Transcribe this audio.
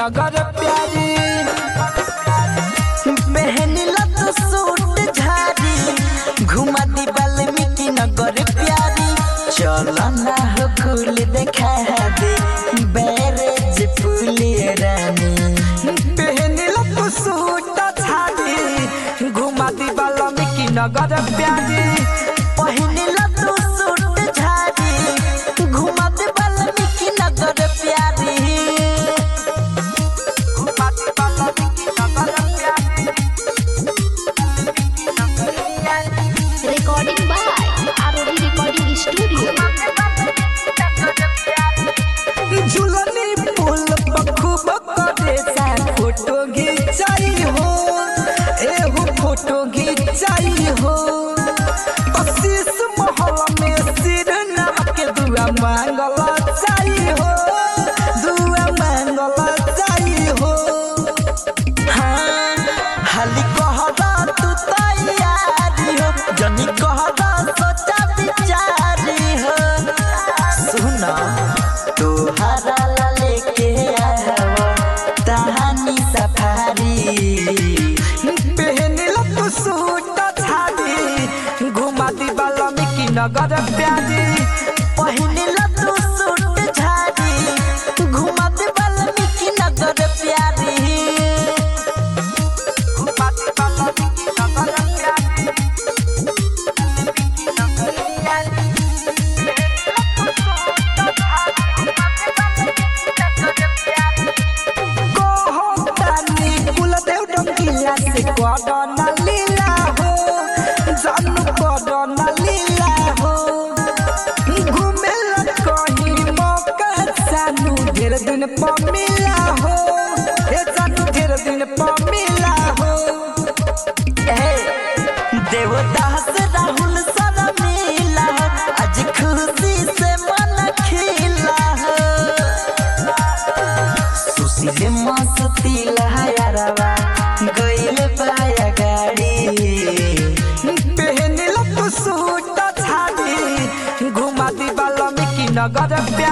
नगर प्यारी पहनला तो सूट झाड़ी घुमा दी वाल्मीकि नगर प्यारी चलो ना हो कुल देखा दे बैरेज पुली रानी पहनिला तू सूट झाड़ी घुमा दी वाल्मीकि नगर प्यारी पहनला तो सूट झाड़ी घुमा दी वाल्मीकि नगर प्यारी घुमा दी वाल्मीकि नगर प्यारी Recording by ROD Recording Studio. झुलनी पुल बखूब करे सा फोटो घिंचाई हो एहो फोटो घिंचाई हो कशिश महल में सिर नाम के दुआ मांगल चाही हो दुआ मांगल चाही हो हाँ, हाली कहदा तू तैयारी हो जनी कहदा सोचा विचारी हो सुना तोहरा ला लेके आवा तहानी सफारी पहनिला तू सूट झाड़ी घुमा दी वाल्मीकि नगर प्यारी पहिनला तू सूट झाड़ी घुमा दे वाल्मीकि नगर प्यारी घुमा दी वाल्मीकि नगर प्यारी कोहतानी कुलदेव डंकिला से कोडना लीला हो जानू कोडना लीला हो घूमे ला कहीं मौका सानू ढेर दिन पर मिला हो ए जानू ढेर दिन पर मिला हो ए, देवदास राहुल सारा मिला आज खुशी से मन खिला सुशील मस्ती लहरवा गइल पाया गाड़ी पहनिला तू सूट झाड़ी घुमा दी वाल्मीकि नगर प्यारी